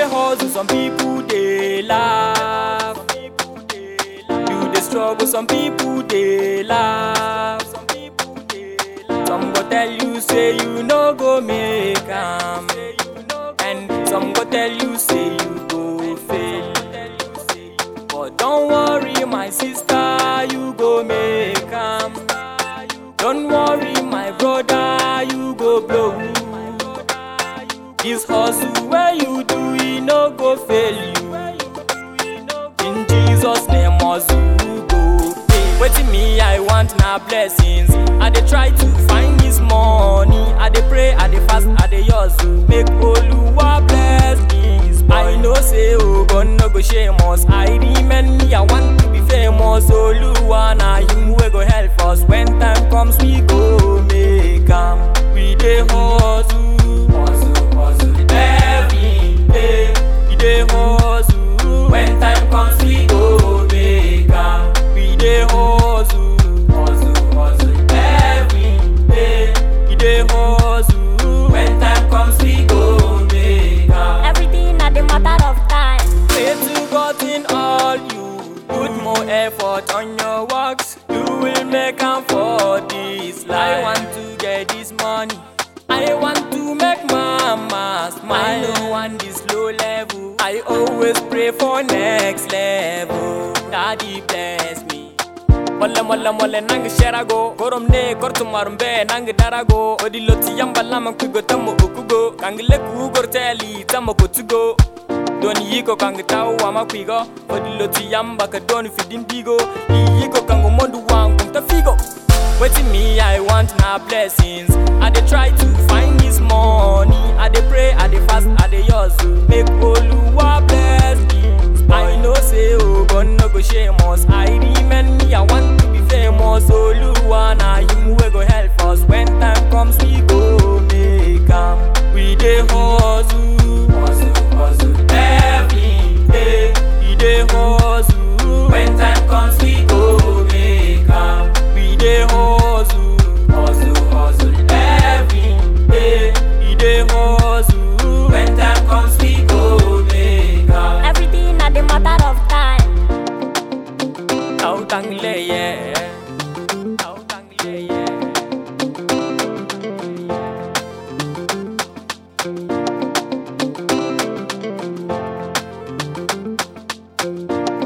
dey hustle, some people dey laugh. You dey struggle, some people dey laugh. Some go tell you say you no go make am, and some go tell you say you go fail. But don't worry, my sister, you go make am. Don't worry, my brother, you go blow. This hustle where you do, it no go fail you. In Jesus' name, hustle go pay. Waiting me, I want na blessings. I dey try to find this money. I dey pray, I dey fast, I dey hustle. Make Oluwa bless me. I know say oh God no go shame us. I remember me, I want to be famous. Oluwa na him wey go help us. When time comes, we go make am. We dey hustle, hustle, hustle every day. We dey hustle. When time comes, we go make am. We dey hustle, hustle, hustle every day. We dey hustle. When time comes, we go make am. Everything at the matter of time. Pray to God in all you put more effort on your works. You will make am for this life. I want to get this money. I want to make mama smile. I no want this low level. I always pray for next level. Daddy bless me. molle molle molle nang sherago gorom ne gorto marumbe nang darago odiloti yamba lama kugo tammo okugo kangle ku gorteli tammo kotugo don yiko kang taw wama kwigo odiloti yamba ka don fidin digo yiko kango mondu wang kum ta figo Waiting me, I want na blessings. I dey try to find this money. I dey pray, I dey fast, I dey hustle. Make Oluwa bless me. I know say oh God no go shame us. I remember me, I want to be famous. Oluwa na him wey go help us. When time comes, we go make am. We dey hustle, hustle, hustle every day. We dey hustle. When time comes, we go make am. We dey hustle, hustle, hustle every day. We dey hustle. When time comes, we go make am. Everything at the matter of time. Tao tăng lệ yeah. Tao tăng lệ yeah.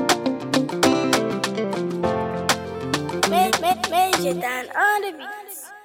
Major Dan on the beats.